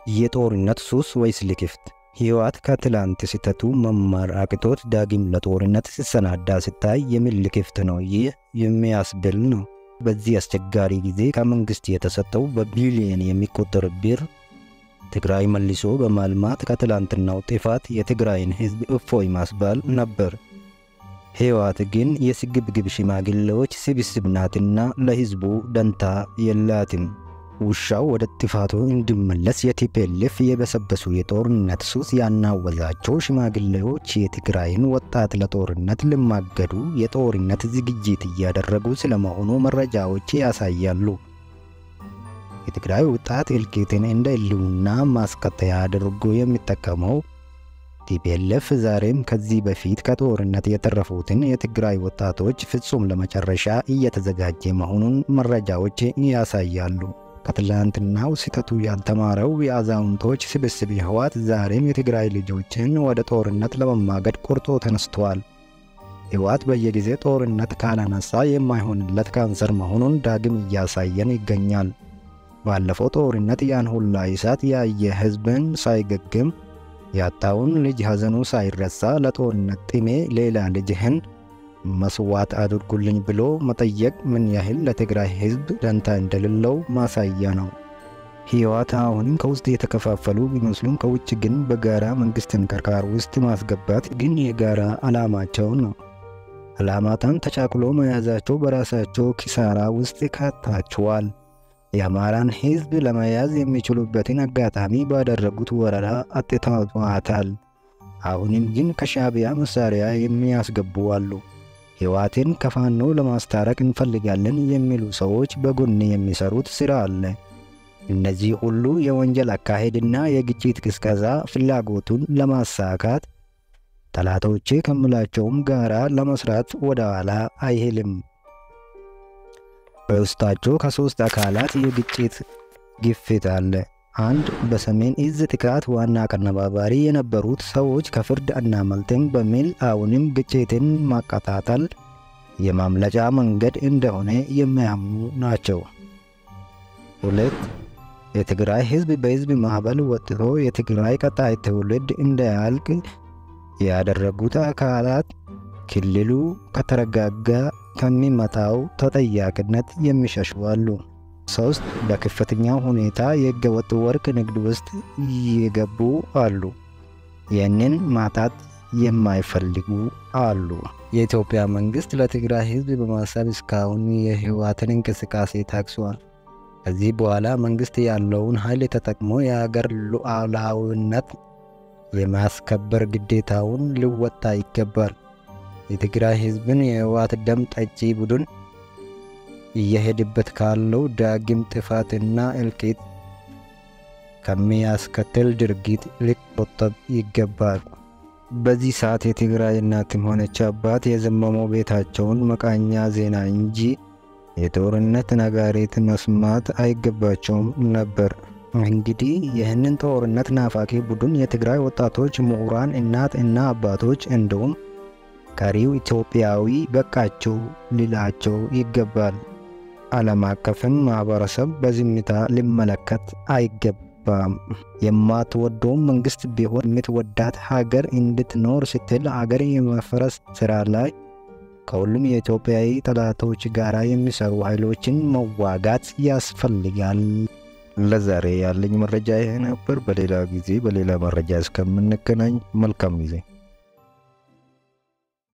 የጦርነት ሱስ ወይስ ልክፍት? ሕይወት ከትላንት ስህተቱ መማር አቅቶት ዳግም ለጦርነት ሲሰናዳ ስታይ የምን ልክፍት ነው ይህ የሚያስብል ነው። በዚህ አስቸጋሪ ጊዜ ከመንግስት የተሰጠው በቢሊየን የሚቆጠር ብር ትግራይ መልሶ በማልማት ከትላንትናው ጥፋት የትግራይን ሕዝብ እፎይ ማስባል ነበር። ሕይወት ግን የስግብግብ ሽማግሌዎች ስብስብ ናትና ለሕዝቡ ደንታ የላትም። ውሻው ወደ ጥፋቱ እንዲመለስ የቲፔልፍ የበሰበሱ የጦርነት ሱስ ያናወዛቸው ሽማግሌዎች የትግራይን ወጣት ለጦርነት ልማገዱ የጦርነት ዝግጅት እያደረጉ ስለመሆኑ መረጃዎች ያሳያሉ። የትግራይ ወጣት እልቂትን እንደ ሕልውና ማስከተያ አድርጎ የሚጠቀመው ቲፔልፍ ዛሬም ከዚህ በፊት ከጦርነት የተረፉትን የትግራይ ወጣቶች ፍጹም ለመጨረሻ እየተዘጋጀ መሆኑን መረጃዎች ያሳያሉ። ከትላንትናው ስህተቱ ያልተማረው የአዛውንቶች ስብስብ ሕወሓት ዛሬም የትግራይ ልጆችን ወደ ጦርነት ለመማገድ ቆርጦ ተነስተዋል። ሕወሓት በየጊዜ ጦርነት ካላነሳ የማይሆንለት ካንሰር መሆኑን ዳግም እያሳየን ይገኛል። ባለፈው ጦርነት ያን ሁላ እሳት ያየ ሕዝብን ሳይገግም ያጣውን ልጅ ሐዘኑ ሳይረሳ ለጦርነት ጥሜ ሌላ ልጅህን መስዋዕት አድርጉልኝ ብሎ መጠየቅ ምን ያህል ለትግራይ ሕዝብ ደንታ እንደሌለው ማሳያ ነው። ሕወሓት አሁንም ከውስጥ የተከፋፈሉ ቢመስሉም ከውጭ ግን በጋራ መንግስትን ከርካር ውስጥ ማስገባት ግን የጋራ ዓላማቸው ነው። ዓላማታን ተቻክሎ መያዛቸው በራሳቸው ኪሳራ ውስጥ ካታቸዋል። የአማራን ሕዝብ ለመያዝ የሚችሉበትን አጋጣሚ ባደረጉት ወረራ አጥተዋታል። አሁንም ግን ከሻዕቢያ መሳሪያ የሚያስገቡ አሉ። ሕወሓትን ከፋኖ ለማስታረቅ እንፈልጋለን የሚሉ ሰዎች በጎን የሚሰሩት ሥራ አለ። እነዚህ ሁሉ የወንጀል አካሄድና የግጭት ቅስቀሳ ፍላጎቱን ለማሳካት ጠላቶቼ ከምላቸውም ጋራ ለመስራት ወደ ኋላ አይሄልም። በውስጣቸው ከሦስት አካላት የግጭት ግፊት አለ። አንድ በሰሜን እዝ ጥቃት ዋና አቀነባባሪ የነበሩት ሰዎች ከፍርድ አናመልጥም በሚል አሁንም ግጭትን ማቀጣጠል የማምለጫ መንገድ እንደሆነ የሚያምኑ ናቸው። ሁለት የትግራይ ሕዝብ በሕዝብ ማዕበል ወጥቶ የትግራይ ቀጣይ ትውልድ እንዳያልቅ ያደረጉት አካላት ክልሉ ከተረጋጋ ከሚመጣው ተጠያቂነት የሚሸሹ አሉ። ሶስት በከፍተኛ ሁኔታ የህገወጥ ወርቅ ንግድ ውስጥ የገቡ አሉ። ይህንን ማጣት የማይፈልጉ አሉ። የኢትዮጵያ መንግስት ለትግራይ ህዝብ በማሰብ እስካሁን የህወሓትን እንቅስቃሴ ታግሷል። ከዚህ በኋላ መንግስት ያለውን ኃይል ተጠቅሞ የሀገር ሉዓላዊነት የማስከበር ግዴታውን ሊወጣ ይገባል። የትግራይ ህዝብን የህወሓት ደም ጠጪ ቡድን እየሄድበት ካለው ዳግም ጥፋትና እልቂት ከሚያስከትል ድርጊት ሊቆጠብ ይገባል። በዚህ ሰዓት የትግራይ እናትም ሆነች አባት የዘመመው ቤታቸውን መቃኛ ዜና እንጂ የጦርነት ነጋሪት መስማት አይገባቸውም ነበር። እንግዲህ ይህንን ጦርነት ናፋቂ ቡድን የትግራይ ወጣቶች፣ ምሁራን፣ እናት እና አባቶች እንዲሁም ቀሪው ኢትዮጵያዊ በቃቸው ሊላቸው ይገባል። ዓለም አቀፍን ማህበረሰብ በዝምታ ሊመለከት አይገባም። የማትወደውም መንግስት ቢሆን የምትወዳት ሀገር እንድትኖር ስትል ሀገር የመፍረስ ስራ ላይ ከሁሉም የኢትዮጵያዊ ጠላቶች ጋር የሚሰሩ ኃይሎችን መዋጋት ያስፈልጋል። ለዛሬ ያለኝ መረጃ ይህ ነበር። በሌላ ጊዜ በሌላ መረጃ እስከምንገናኝ መልካም ጊዜ